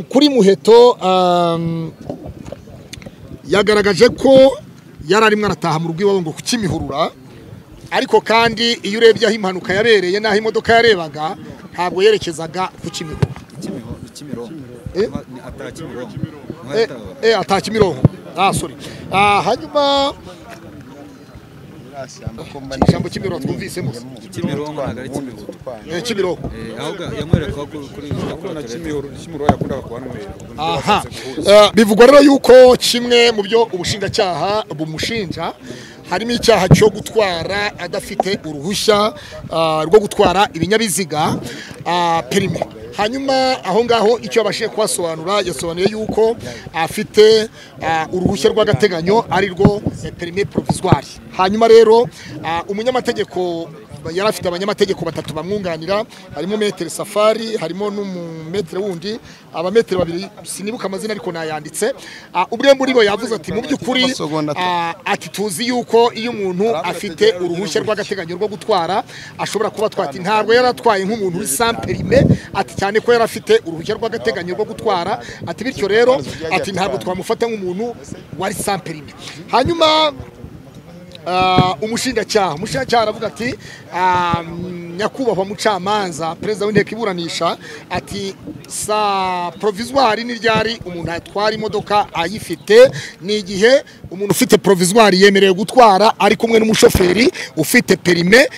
kuri muheto yagaragaje ko yari arimo arataha mu rugo iwabo ngo ku kimihurura ariko kandi iyo urebye aho impanuka yabereye n'aho imodoka yarebaga ntabwo yerekezaga ku kimihurura ataka imirongo hanyuma ijambo kimironko twumvise musa kimironko ntabwo ari kimironko kimironko ahubwo yamwereka kuri na kimironko kimironko yakundaga kuhanywera aha bivugwa rero yuko kimwe mu byo ubushinjacyaha bumushinja harimo icyaha cyo gutwara adafite uruhushya rwo gutwara ibinyabiziga perime hanyuma aho ngaho icyo yabashije kuhasobanura yasobanuye yuko afite uruhushya rw'agateganyo ari rwo perime porovizwari hanyuma rero umunyamategeko yari afite abanyamategeko batatu bamwunganira harimo metero safari harimo n'umumetero wundi abametero babiri sinibuka amazina ariko nayanditse ubwe muri bo yavuze ati mu by'ukuri ati tuzi yuko iyo umuntu afite uruhushya rw'agateganyo rwo gutwara ashobora kuba atwata ntabwo yari atwaye nk'umuntu uri samperime ati cyane ko yari afite uruhushya rw'agateganyo rwo gutwara ati bityo rero ati ntabwo twamufata nk'umuntu wari samperime hanyuma umushinjacyaha umushinjacyaha aravuga ati nyakubahwa mucamanza perezida w'inteko iburanisha ati sa porovizwari ni ryari umuntu atwara imodoka ayifite ni igihe umuntu ufite porovizwari yemerewe gutwara ari kumwe n'umushoferi ufite perime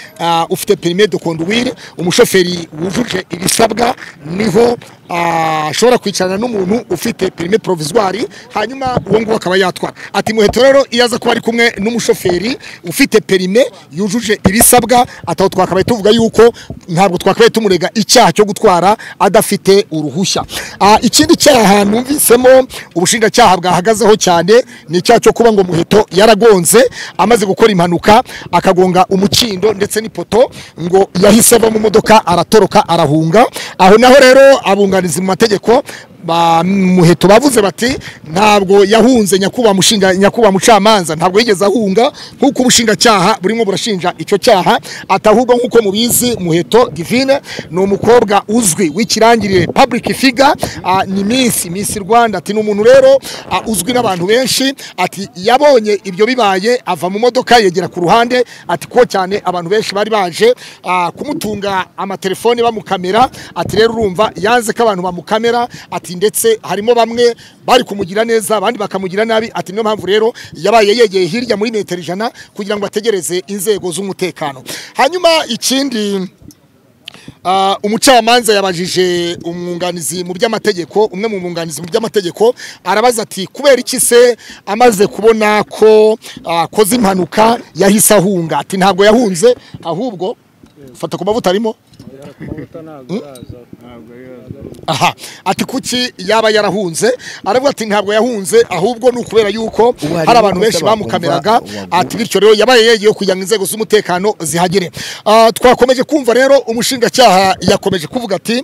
ufite perime de konduwire umushoferi wujuje ibisabwa niho ashobora kwicarana n'umuntu ufite perime porovizwari hanyuma uwo nguwo akaba yatwara ati muheto rero iyo aza kuba ari kumwe n'umushoferi ufite perime yujuje ibisabwa ataho twakabaye tuvuga yuko ntabwo twakabaye tumurega icyaha cyo gutwara adafite uruhushya ikindi cyaha numvisemo ubushinjacyaha bwahagazeho cyane ni icyaha cyo kuba ngo muheto yaragonze amaze gukora impanuka akagonga umukindo ndetse n'ipoto ngo yahise ava mu modoka aratoroka arahunga aho naho rero abunganizi mu mategeko muheto bavuze bati ntabwo yahunze nyakubahwa mucamanza ntabwo yigeze ahunga nk'uko ubushinjacyaha burimo burashinja icyo cyaha atahubwo nk'uko mubizi muheto divine ni umukobwa uzwi w'ikirangirire public figure ni minsi minsi rwanda ati ni umuntu rero uzwi n'abantu benshi ati yabonye ibyo bibaye ava mu modoka yegera ku ruhande ati ko cyane abantu benshi bari baje kumutunga amatelefone bamukamera ati rero urumva yanze ko abantu bamukamera ati ndetse harimo bamwe bari kumugira neza abandi bakamugira nabi ati niyo mpamvu rero yabaye yegeye hirya muri metero ijana kugira ngo ategereze inzego z'umutekano hanyuma ikindi umucamanza yabajije umwunganizi mu by'amategeko umwe mu mwunganizi mu by'amategeko arabaza ati kubera iki se amaze kubona ko akoze impanuka yahise ahunga ati ntabwo yahunze ahubwo fata ku mavuta arimo aha ati kuki yaba yarahunze aravuga ati ntabwo yahunze ahubwo ni ukubera yuko hari abantu benshi bamukameraga ati bityo rero yabaye yegeye kugira ngo inzego z'umutekano zihagere twakomeje kumva rero umushinjacyaha yakomeje kuvuga ati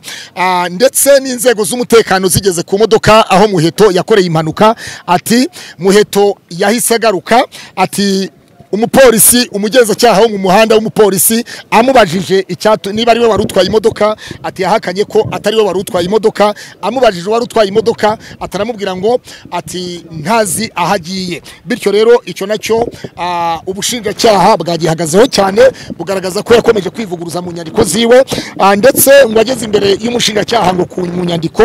ndetse n'inzego z'umutekano zigeze ku modoka aho muheto yakoreye impanuka ati muheto yahise agaruka ati umupolisi umugenzacyaha wo mu muhanda w'umupolisi amubajije niba ari we wari utwaye imodoka ati yahakanye ko atari we wari utwaye imodoka amubajije uwari utwaye imodoka ataramubwira ngo ati ntazi aho agiye bityo rero icyo nacyo ubushinjacyaha bwagihagazeho cyane bugaragaza ko yakomeje kwivuguruza mu nyandiko ziwe ndetse ngo ageze imbere y'umushinjacyaha ngo ku nyandiko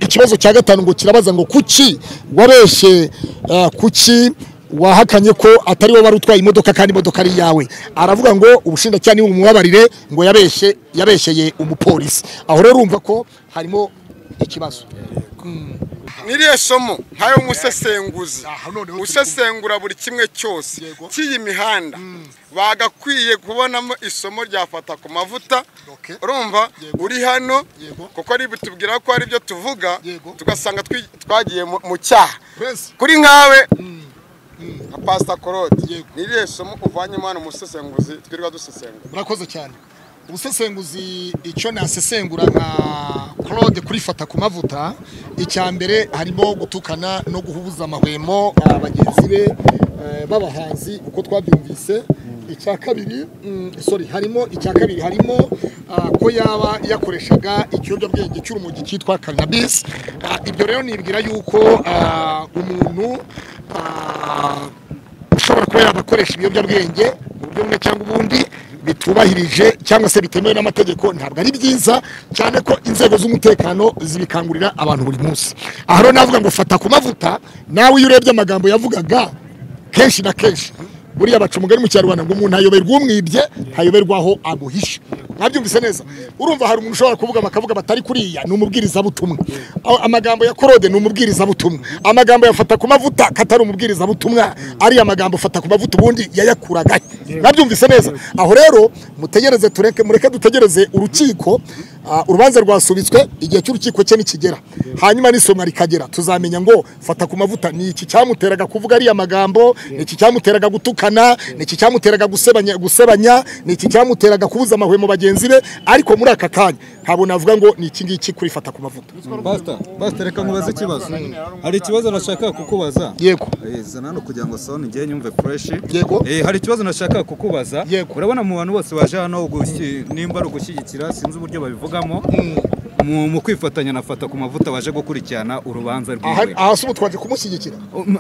ikibazo cya gatanu ngo kirabaza ngo kuki wabeshye kuki wahakanye ko atari we wari utwaye imodoka kandi imodoka ari iyawe aravuga ngo ubushinjacyaha niwe umubabarire ngo yabeshye yabeshyeye umupolisi aho rero urumva ko harimo ikibazo niriya somo nkayo musesenguzi usesengura buri kimwe cyose cy'iyi mihanda bagakwiye kubonamo isomo ryafata ku mavuta urumva uri hano kuko ari bitubwira ko ari byo tuvuga tugasanga twagiye mu cyaha kuri nkawe nka pasita korode ni iriya somo uvanyemo hano umusesenguzi twirirwa dusesengura murakoze cyane ubusesenguzi icyo nasesengura nka korode kurifata ku mavuta icya mbere harimo gutukana no guhubuza amahwemo bagenzi be b'abahanzi uko twabyumvise icya kabiri mm, sorry harimo icya kabiri harimo ah, ko yaba yakoreshaga ikiyobyabwenge cy'urumogi cyitwa cannabis Ah, ibyo rero nibwira yuko ah, umuntu ah, ushobora kuba yabakoresha ibiyobyabwenge mu buryo bumwe cyangwa ubundi bitubahirije cyangwa se bitemewe n'amategeko ntabwo ari byiza cyane ko inzego z'umutekano zibikangurira abantu buri munsi aha rero navuga ngo fata ku mavuta nawe iyo urebye amagambo yavugaga kenshi na kenshi buriya baca umugani mu kinyarwanda ngo umuntu ayoberwa umwibye ntayoberwa aho aguhisha mwabyumvise neza urumva hari umuntu ushobora kuvuga bakavuga batari kuriya ni umubwirizabutumwa Aho amagambo ya korode ni umubwirizabutumwa amagambo yafata ku mavuta katari umubwirizabutumwa ariya magambo fata ku mavuta ubundi yayakuragayo mwabyumvise neza aho rero mutegereze tureke mureke dutegereze urukiko ah, urubanza rwasubitswe igihe cy'urukiko cye nikigera hanyuma n'isomwa rikagera tuzamenya ngo fata ku mavuta ni iki cyamuteraga kuvuga ariya magambo ni iki cyamuteraga gutukana ni iki cyamuteraga gusebanya gusebanya ni iki cyamuteraga kubuza amahwemo bagenzi be ariko muri aka kanya ntabwo navuga ngo ni iki ngiki kuri fata ku mavuta basita basita reka nkubaze ikibazo hari ikibazo nashaka kukubaza yego Eh, zana hano kugira ngo soni njye nyumve fureshi Yego. Eh, hari ikibazo nashaka kukubaza Yego. urabona mu bantu bose baje hano gushyi- nimba ari ugushyigikira sinzi uburyo babivugamo mu, mu kwifatanya na fata ku mavuta baje gukurikirana urubanza aha rwiwe aha si ubu twaje kumushyigikira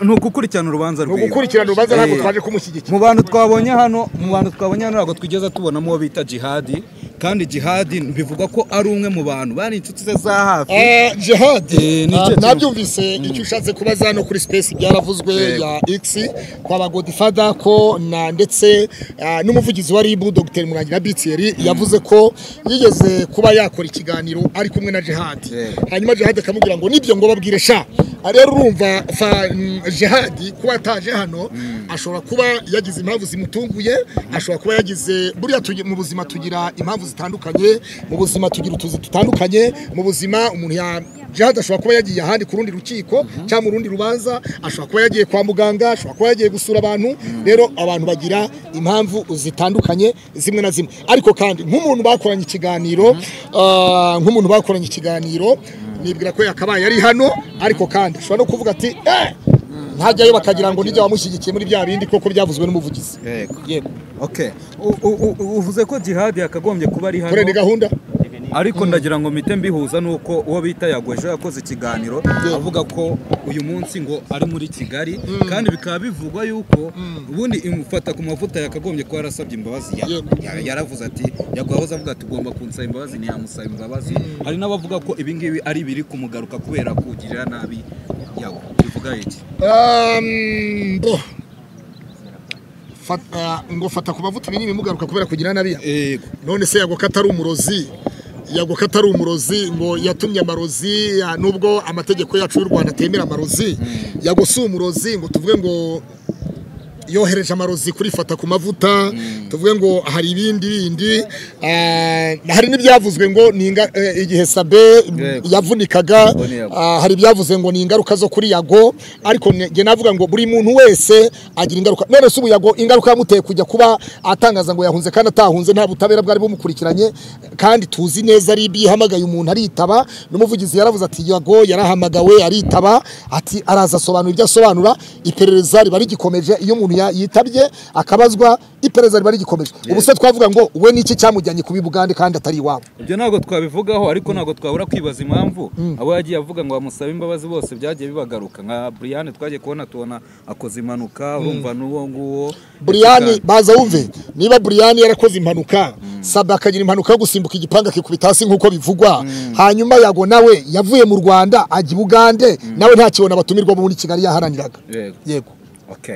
ni ugukurikirana urubanza ni rwiwe ugukurikirana urubanza ntabwo Eh, twaje kumushyigikira mu bantu twabonye hano mu bantu twabonye hano ntabwo twigeze tubonamo uwo bita jihadi kandi jihadi bivugwa ko ari umwe mu bantu bari inshuti ze za hafi Eh, jihad Eh, ni ah, icyo- nabyumvise icyo ushatse kubaza hano kuri space byaravuzwe Yego. ya x kwa ba godfather ko na ndetse ah, n'umuvugizi wa ribu dr murangira bitieri yavuze ko yigeze kuba yakora ikiganiro ari kumwe na jihad Yego. hanyuma jihad akamubwira ngo nibyo ngo babwire sha Ah, rero urumva fa mm, jihad kuba ataje hano ashobora kuba yagize impamvu zimutunguye ashobora kuba yagize buriya tugi- mu buzima tugira impamvu zitandukanye mu buzima tugira utuzi dutandukanye mu buzima umuntu ya jihad ashobora kuba yagiye ahandi ku rundi rukiko cyangwa mu rundi rubanza ashobora kuba yagiye kwa muganga ashobora kuba yagiye gusura abantu rero abantu bagira impamvu zitandukanye zimwe na zimwe ariko kandi nk'umuntu bakoranye ikiganiro ah, nk'umuntu bakoranye ikiganiro nibwira ko yakabaye ari hano ariko kandi ashobora no kuvuga ati eh ntajyayo bakagira ngo nijya wamushyigikiye muri bya bindi kuko byavuzwe n'umuvugizi Yego. yego Okay. U- u- u- uvuze ko jihadi yakagombye kuba ari hano kore ni gahunda ariko ndagira ngo mpite mbihuza nuko uwo bita yagwejo yakoze ikiganiro avuga ko uyu munsi ngo ari muri kigali kandi bikaba bivugwa yuko ubundi imufata ku mavuta yakagombye kuba yarasabye imbabazi ya- Yego. ya- yaravuze ati yaguhoze avuga ati ugomba kunsaba imbabazi ntiyamusaba imbabazi hari n'abavuga ko ibi ngibi ari biri kumugaruka kubera kugirira nabi yawe bivuga iki Um, bo. Fata- ngo fata ku mavuta ibinini mugaruka kubera kugira nabi yego none se yagoka atari umurozi yagoka atari umurozi ngo yatumye amarozi ah, nubwo amategeko yacu y'u rwanda atemera amarozi yago si umurozi ngo tuvuge ngo yohereje amarozi kurifata ku mavuta tuvuge ngo hari ibindi bindi ah, hari n'ibyavuzwe ngo ni inga- eh, igihe sabe Yego. yavunikaga Ngo ni yago. ah, hari ibyavuze ngo ni ingaruka zo kuri yago ariko njye navuga ngo buri muntu wese agira ingaruka none si ubu yago ingaruka yamuteye kujya kuba atangaza ngo yahunze kandi atahunze nta butabera bwari bumukurikiranye kandi tuzi neza ari ibyo ihamagaye umuntu aritaba n'umuvugizi yaravuze ati yago yarahamagawe aritaba ati araza asobanura ibyo asobanura iperereza riba rigikomeje iyo umuntu ya- yitabye akabazwa iperereza riba rigikomeje ubu se twavuga ngo we niki cyamujyanye kubi bugande kandi atari iwabo ibyo ntabwo twabivugaho ariko ntabwo twabura kwibaza impamvu abo yagiye avuga ngo bamusabe imbabazi bose byagiye bibagaruka nka buriyani twagiye kubona tubona akoze impanuka urumva n'uwo nguwo buriyani Kandi- baza wumve niba buriyani yarakoze impanuka saba akagira impanuka yo gusimbuka igipanga akikubita hasi nk'uko bivugwa hanyuma yago nawe yavuye mu rwanda ajya i bugande nawe ntakibona abatumirwamo muri kigali yaharaniraga yego yego okay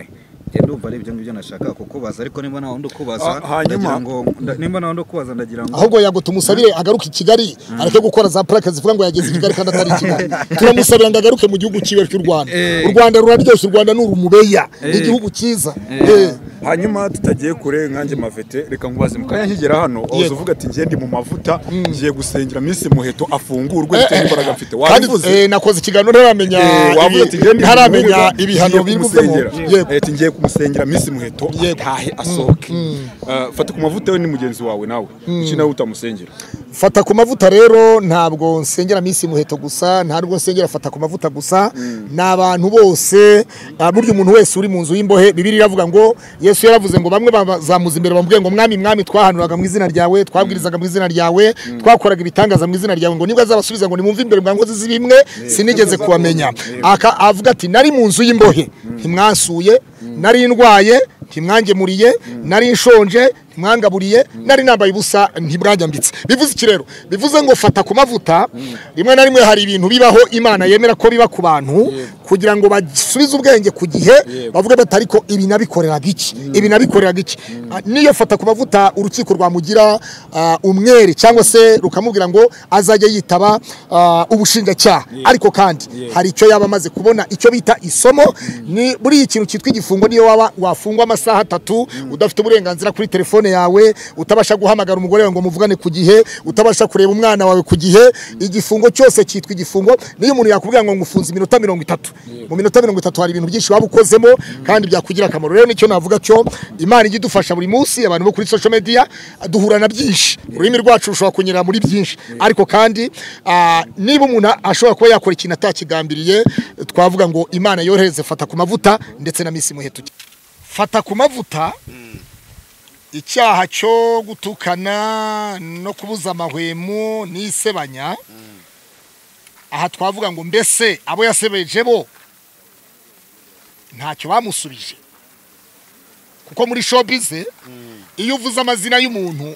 njye ndumva ari ibyo ngibyo nashakaga kukubaza ariko nimba nta wundi ukubaza Ah, hanyuma- ndagira ngo nda- nimba nta wundi ukubaza ndagira ngo ahubwo yago tumusabire agaruke i kigali areke gukora za purake zivuga ngo yageze i kigali kandi atari i kigali turamusabira ngo agaruke mu gihugu cyiwe cy'u rwanda Eh. u rwanda ruraryoshye u rwanda ni urumubeya ni Eh. igihugu cyiza Eh. Eh. hanyuma tutagiye kure nkanjye mavete reka nkubaze mu kanya nkigera hano waza Yego. uvuga ati ngendi mu mavuta ngiye gusengera minsi muheto afungurwe bitewe n'imbaraga mfite Kandi, wabivuze eh, nakoze ikiganiro ntaramenya Eh, wavuze ati ibi- ngendi ntaramenya ibihano bivuzemo yego ati ngiye kumusengera minsi muheto ntahe asohoke Eh, fata ku mavuta we ni mugenzi wawe nawe iki nawe utamusengera fata ku mavuta rero ntabwo nsengera minsi muheto gusa ntabwo nsengera fata ku mavuta gusa ni abantu bose ah, burya umuntu wese uri mu nzu y'imbohe bibiri iravuga ngo yesu yaravuze ngo bamwe bazamuza imbere bamubwiye ngo mwami mwami twahanuraga mu izina ryawe twabwirizaga mu izina ryawe twakoraga ibitangaza mu izina ryawe ngo nibwo azabasubiza ngo nimwumve imbere mwa nkozi z'ibimwe sinigeze kubamenya Aka- avuga ati nari mu nzu y'imbohe ntimwansuye nari ndwaye ntimwangemuriye nari nshonje ntimwangaburiye nari nambaye ubusa ntibwajyambitse bivuze iki rero bivuze ngo fata ku mavuta rimwe na rimwe hari ibintu bibaho imana yemera ko biba ku bantu kugira ngo basubize ubwenge ku gihe bavuge bati ariko ibi nabikoreraga iki ibi nabikoreraga iki Ah, niyo fata ku mavuta urukiko rwamugira ah, umwere cyangwa se rukamubwira ngo azajya yitaba ah, ubushinjacyaha ariko kandi hari icyo yaba amaze kubona icyo bita isomo ni muri iyi kintu cyitwa igifungo niyo waba wafungwa amasaha atatu udafite uburenganzira kuri telefone yawe utabasha guhamagara umugore wawe ngo muvugane ku gihe utabasha kureba umwana wawe ku gihe igifungo cyose cyitwa igifungo niyo umuntu yakubwira ngo ngufunze iminota mirongo itatu mu minota mirongo itatu hari ibintu byinshi waba ukozemo kandi byakugira akamaro rero nicyo navuga cyo imana ijya idufasha buri munsi abantu bo kuri social media duhura na byinshi ururimi rwacu rushobora kunyura muri byinshi ariko kandi ah, niba umuntu ashobora kuba yakora ikintu atakigambiriye twavuga ngo imana yohereze fata ku mavuta ndetse na misi muheto fata ku mavuta icyaha cyo gutukana no kubuza amahwemo n'isebanya aha twavuga ngo mbese abo yasebeje bo ntacyo bamusubije kuko muri showbiz iyo uvuze amazina y'umuntu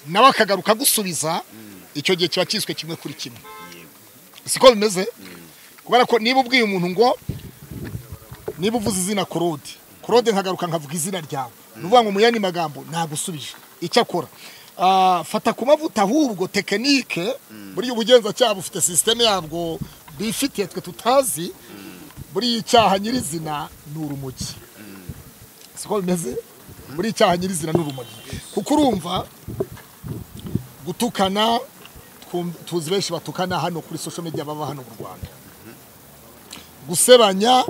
nawe akagaruka agusubiza icyo gihe kiba kiswe kimwe kuri kimwe siko bimeze kubera ko niba ubwiye umuntu ngo niba uvuze izina korode korode nkagaruka nkavuga izina ryawe ni ukuvuga ngo mu yandi magambo nagusubije icyo akora Ah, fata ku mavuta ahubwo tekinike buriya ubugenzacyaha bufite sisiteme yabwo bifitiye twe tutazi buriya icyaha nyirizina ni urumogi siko bimeze buriya icyaha nyirizina ni urumogi kuko urumva gutukana twum- tuzi benshi batukana hano kuri social media baba hano mu rwanda gusebanya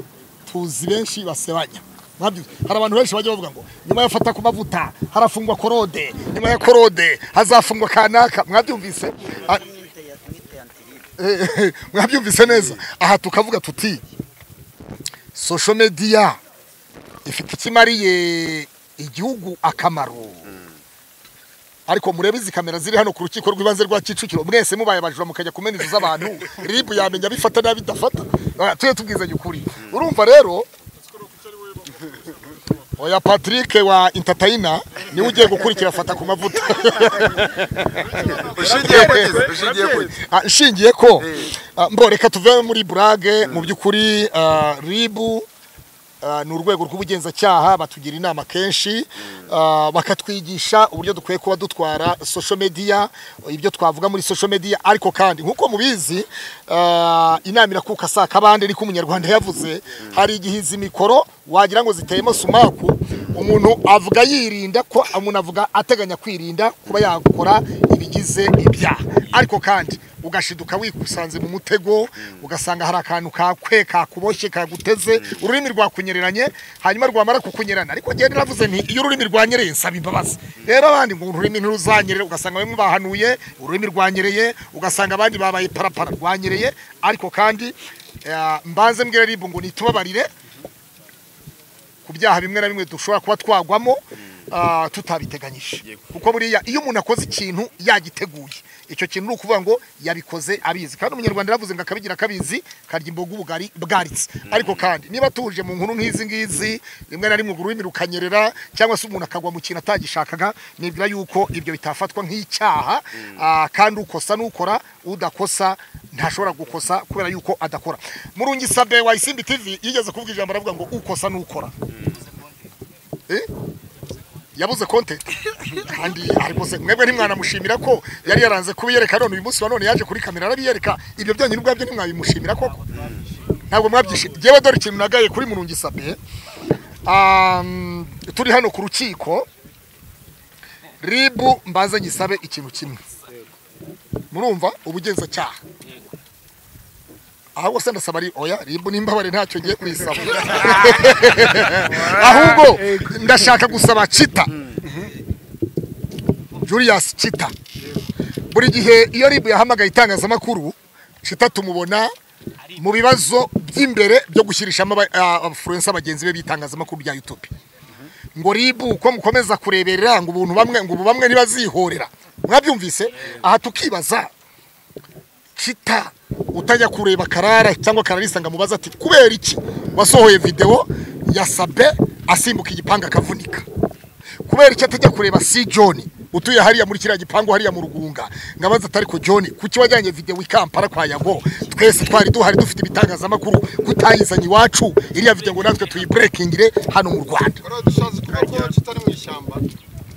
tuzi benshi basebanya Mwabyumva? hari abantu benshi bajya bavuga ngo nyuma yo fata ku mavuta harafungwa korode nyuma ya korode hazafungwa kanaka mwabyumvise Ah, eh, mwabyumvise neza aha tukavuga tuti social media ifite icyo imariye igihugu akamaro ariko murebe izi kamera ziri hano ku rukiko rw'ibanze rwa kicukiro mwese mubaye abajura mukajya kumena inzu z'abantu ribu yamenya bifata n'abidafata Ah, tujye tubwizanye ukuri urumva rero oya patrick wa intatayina niwe ugiye gukurikira afata ku mavuta ushingiye ku gihe ushingiye ku gihe Ah, nshingiye ko ah, mbo reka tuve muri burage mu by'ukuri ah, ribu ah, ni urwego rw'ubugenzacyaha batugira inama kenshi ah, bakatwigisha uburyo dukwiye kuba dutwara social media ibyo twavuga muri social media ariko kandi nk'uko mubizi ah, inama irakuka saa kabande niko umunyarwanda yavuze hari igihe izi mikoro wagira ngo ziteyemo sumaku umuntu avuga yirinda ko umuntu avuga ateganya kwirinda kuba yakora ibigize ibyaha ariko kandi ugashiduka wikusanze mu mutego ugasanga hari akantu kakwe kakuboshye kaguteze ururimi rwakunyereranye hanyuma rwamara kukunyerana ariko ngende naravuze nti iyo ururimi rwanyereye nsaba imbabazi rero abandi ngo ururimi ntiruzanyerere ugasanga bamwe bahanuye ururimi rwanyereye ugasanga abandi babaye parapara rwanyereye ariko kandi eh, mbanze mbwira ribu ngo nitubabarire ku byaha bimwe na bimwe dushobora kuba twagwamo ah, tutabiteganyije kuko buriya iyo umuntu akoze ikintu yagiteguye icyo kintu ni ukuvuga ngo yabikoze abizi kandi umunyarwanda yaravuze ngo akabigira akabizi karya imboga ubugari bwaritse ariko kandi niba tuje mu nkuru nk'izi ngizi rimwe na rimwe ururimi rukanyerera cyangwa se umuntu akagwa mu kintu atagishakaga nibwira yuko ibyo bitafatwa nk'icyaha ah, kandi ukosa n'ukora udakosa ntashobora gukosa kubera yuko adakora murungi sabe wa isimbi tv yigeze kuvuga ijambo aravuga ngo ukosa n'ukora Eh? yabuze konte kandi ariko se mwebwe ntimwanamushimira ko yari yaranze kubiyereka none uyu munsi wa none yaje kuri kamera arabiyereka ibyo byanyu n'ubwabyo ntimwabimushimira koko ntabwo mwabyishimiye yewe dore ikintu nagaye kuri murungi sabe Um, turi hano ku rukiko ribu mbanze ngisabe ikintu kimwe murumva ubugenzacyaha ahubwo se ndasaba ari oya ribu n'imbabare ntacyo ngiye kuyisaba ahubwo ndashaka gusaba cita julius cita buri gihe iyo ribu yahamagaye itangazamakuru shita tumubona mu bibazo by'imbere byo gushyirishamo abafurensa bagenzi be b'itangazamakuru rya yutubi ngo ribu uko mukomeza kureberera ngo ubuntu bamwe ngo ubu bamwe ntibazihorera mwabyumvise aha tukibaza shita utajya kureba karara cyangwa kararisa ngo amubaze ati kubera iki wasohoye videwo ya sabe asimbuka igipangu akavunika kubera icyo atajya kureba si john utuye hariya muri kiriya gipangu hariya mu rugunga ngabaza atari ko john kuki wajyanye videwo i kampala kwa yago twese twari duhari dufite ibitangazamakuru kutayizanye iwacu iriya videwo ngo natwe tuyiburekingire hano mu rwanda dushatse kuvuga ko kitari mu ishyamba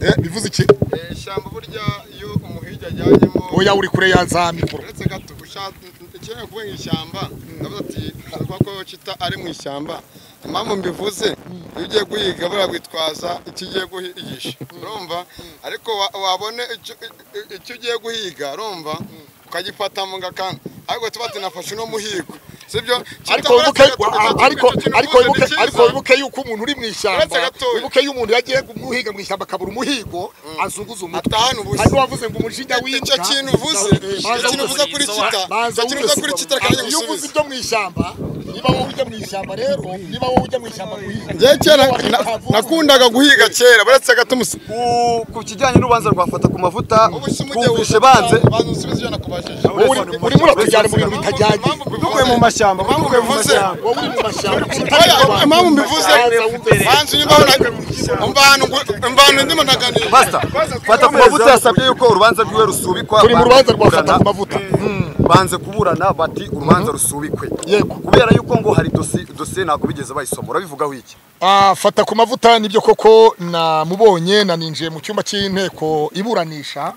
Eh, bivuze iki Eh, ishyamba burya iyo umuhigi ajyanyemo oya uri kure ya za mikoro uretse gato ushaka ikeneye kuvuga mu ishyamba ndavuga ati kuvuga ko kita ari mu ishyamba impamvu mbivuze iyo ugiye guhiga baragwitwaza icyo ugiye guhigisha urumva ariko wa- wabone icyo- i- icyo ugiye guhiga urumva ukagifata mu gakanda ariko tuba tunafashe uno muhigo sibyo ariko wibuke ariko ariko wibuke ariko wibuke yuko umuntu uri mu Uretse ishyamba gatoya. wibuke yuko umuntu yagiye guhiga mu ishyamba akabura umuhigo azunguza umutwe atahana ubusa hanyuma wavuze ngo umujinya w'imbwa icyo kintu uvuze icyo Banza kintu uvuze kuri kita banza icyo kintu uvuze kuri kita wibesore. kanya iyo uvuze gusubiza ibyo mu ishyamba niba wowe ujya mu ishyamba rero niba wowe ujya mu ishyamba guhiga njyewe kera na- nakundaga guhiga kera baretse agatumusi Ku- ku kijyanye n'urubanza rwafata ku mavuta bumvishe banze banze usubize ijana kubajije Wowe uri- urimo uratujyana mu bintu bitajyanye dukuye mu mashyamba impamvu dukuye mu bivuze mashyamba wowe uri mu mashyamba Oya, impamvu mbivuze banze unyumva umbantu umbantu ndimo ntaganira Master, fata ku mavuta yasabye yuko urubanza rwiwe rusubikwa turi mu banze rubanza rwa kuburana. fata ku mavuta banze kuburana bati urubanza rusubikwe Yego. kubera yuko ngo hari dosi- dosiye ntabwo bigeze bayisoma urabivugaho iki Ah, fata ku mavuta nibyo koko namubonye na ninjiye mu cyumba cy'inteko iburanisha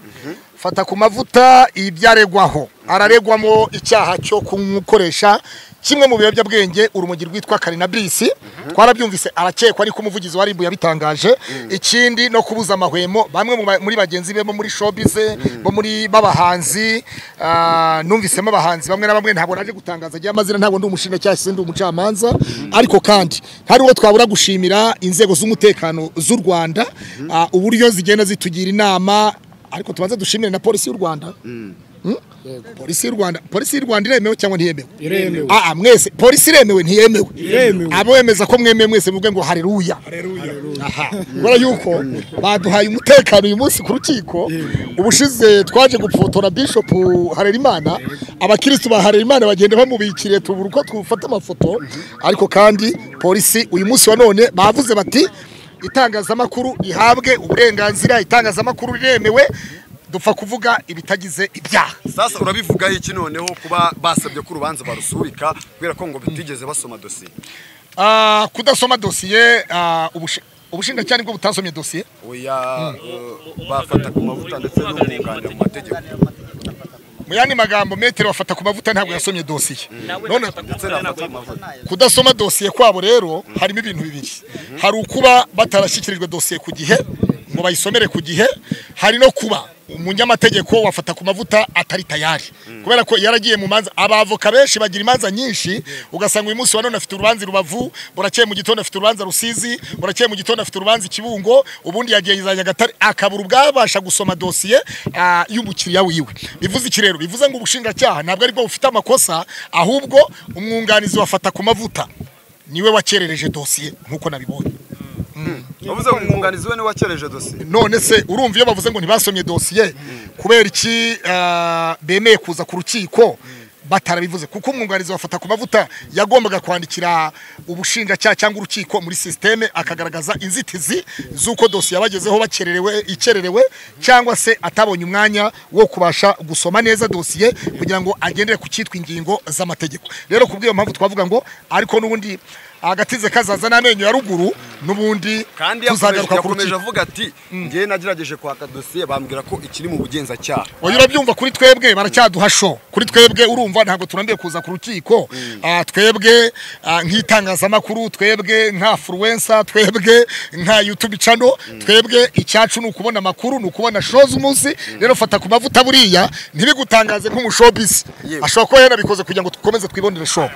fata ku mavuta ibyaregwaho araregwamo icyaha cyo gukoresha kimwe mu biyobyabwenge urumogi rwitwa karinabisi twarabyumvise arakekwa ariko umuvugizi wa ribu yabitangaje ikindi no kubuza amahwemo bamwe mu ba- muri bagenzi be bo muri showbize bo muri b'abahanzi ah, numvisemo abahanzi bamwe na bamwe ntabwo naje gutangaza agiye amazina ntabwo ndi umushinjacyaha cyangwa ndi umucamanza ariko kandi hari uwo twabura gushimira inzego z'umutekano z'u rwanda ah, uburyo zigenda zitugira inama ariko tubanza dushimire na polisi y'u rwanda polisi y'u rwanda polisi y'u rwanda iremewe cyangwa ntiyemewe iremewe ah mwese polisi iremewe ntiyemewe iremewe abo bemeza ko mwemeye mwese muvuge ngo hareruya aha kubera yuko baduhaye umutekano uyu munsi ku rukiko ubushize twaje gufotora bishop harerimana abakirisitu ba harerimana bagenda bamubikiriye tubura uko twufata amafoto ariko kandi polisi uyu munsi wa none bavuze bati itangazamakuru rihabwe uburenganzira itangazamakuru riremewe dupfa kuvuga ibitagize ibyaha sasa urabivugaho iki noneho kuba basabye ko urubanza barusubika kubera ko ngo bitigeze basoma dosiye Ah, kudasoma dosiye ah, ubushi- ubushinjacyaha nibwo butasomye dosiye oya eh, bafata ku mavuta ndetse n'umwunganira mu mategeko mu yandi magambo metero bafata ku mavuta ntabwo yasomye dosiye none ndetse n'abafata ku mavuta kudasoma dosiye kwabo rero harimo ibintu bibiri hari ukuba batarashyikirijwe dosiye ku gihe ngo bayisomere ku gihe hari no kuba umunyamategeko wafata ku mavuta atari tayari kubera ko yaragiye mu manza abavoka benshi bagira imanza nyinshi ugasanga uyu munsi wa none afite urubanza i rubavu burakeye mu gitondo afite urubanza rusizi burakeye mu gitondo afite urubanza i kibungo ubundi yagiye za nyagatare akabura ubwabasha gusoma dosiye ah, y'umukiriya wiwe bivuze iki rero bivuze ngo ubushinjacyaha ntabwo aribwo bufite amakosa ahubwo umwunganizi wafata ku mavuta niwe wakerereje dosiye nk'uko nabibonye bavuze ngo umwunganizi we niwe wakereje dosiye none se urumva iyo bavuze ngo ntibasomye dosiye kubera iki ah, bemeye kuza ku rukiko batarabivuze kuko umwunganizi wafata ku mavuta yagombaga kwandikira ubushinjacyaha cyangwa urukiko muri sisiteme akagaragaza inzitizi z'uko dosiye yabagezeho bakererewe ikererewe cyangwa se atabonye umwanya wo kubasha gusoma neza dosiye kugira ngo agendere ku cyitwa ingingo z'amategeko rero ku bw'iyo mpamvu twavuga ngo ariko n'ubundi agatize kazaza n'amenyo ya ruguru n'ubundi kandi yakomeje tuzagaruka ku yakomeje rukiko avuga ati ngewe nagerageje kwaka dosiye bambwira ko ikiri mu bugenzacyaha oya urabyumva kuri twebwe baracyaduha sho kuri twebwe urumva ntabwo turambiye kuza ku rukiko Ah, twebwe ah, nk'itangazamakuru twebwe nka furuwensa twebwe nka yutubi cano twebwe icyacu ni ukubona amakuru ni ukubona sho z'umunsi rero fata ku mavuta buriya ntibigutangaze nk'umushobisi Yewe. ashobora kuba yanabikoze kugira ngo dukomeze twibonere sho